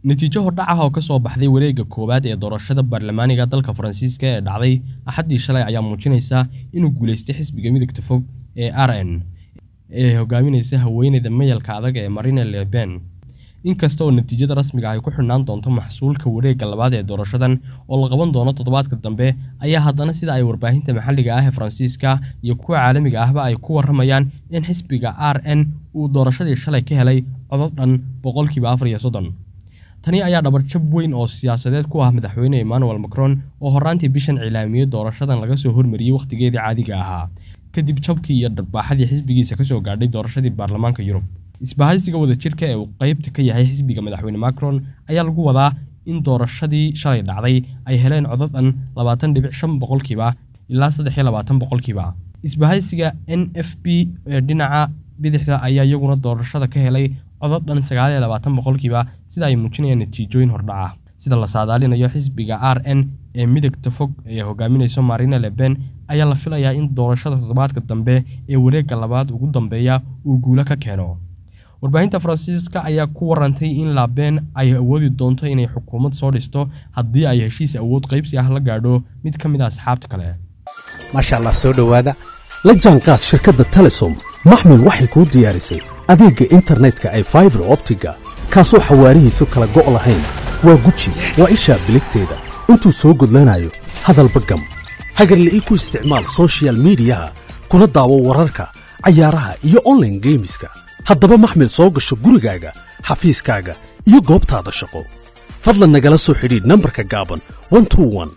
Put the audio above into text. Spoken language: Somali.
natiijo hordhac ah oo ka soo baxday wareegga koowaad ee doorashada baarlamaaniga dalka faransiiska ee dhacday axaddii shalay ayaa muujinaysa inuu guulaystay xisbiga midagta fog ee r n ee hogaaminaysa haweeneyda mayalka adag ee marine le pen inkasta oo natiijada rasmiga ay ku xidhnaan doonto maxsuulka wareegga labaad ee doorashadan oo la qaban doono toddobaadka dambe ayaa haddana sida ay warbaahinta maxalliga ah ee faransiiska iyo kuwa caalamiga ahba ay ku warramayaan in xisbiga r n uu doorashadii shalay ka helay codod dhan boqolkiiba afar iyo soddon tani ayaa dhabarjab weyn oo siyaasadeed ku ah madaxweyne emmanuel macron oo horraantii bishan cilaamiyey doorashadan laga soo hormariyey wakhtigeedii caadiga ahaa kadib jabkii iyo dharbaaxadii xisbigiisa kasoo gaadhay doorashadii baarlamaanka yurub isbahaysiga wadajirka ee uu qaybta ka yahay xisbiga madaxweyne macron ayaa lagu wadaa in doorashadii shalay dhacday ay heleen codod dhan labaatan dhibic shan boqolkiiba ilaa saddex iyo labaatan boqolkiiba isbahaysiga n f b ee dhinaca bidixda ayaa iyaguna doorashada ka helay codod dhan sagaal iyo labaatan boqolkiiba sida ay muujinayaan natiijooyin hordhaca sida la saadaalinayo xisbiga r n ee midagta fog ee hogaaminayso marine le pen ayaa la filayaa in doorashada toddobaadka dambe ee wareegga labaad ugu dambeeya uu guulo ka keeno warbaahinta faransiiska ayaa ku warantay in laben ay awoodi doonto inay xukuumad soo dhisto haddii ay heshiis awood qaybsi ah la gaadho mid ka mid a asxaabta kale maasha allah soo dhowaada la jaanqaad shirkadda telesom maxmil waxay kuu diyaarisay adeegga internetka ay faibar optiga kaasoo xawaarihiisu kala go' lahayn waa guji waa ishaa biligteeda intuu soo gudlanayo hadalba gam hagarle ii ku isticmaal sochial midiyaha kuna daawo wararka cayaaraha iyo onlaine geemiska haddaba maxmil soo gasho gurigaaga xafiiskaaga iyo goobtaada shaqo fadlan nagala soo xidhiidh nambarka gaaban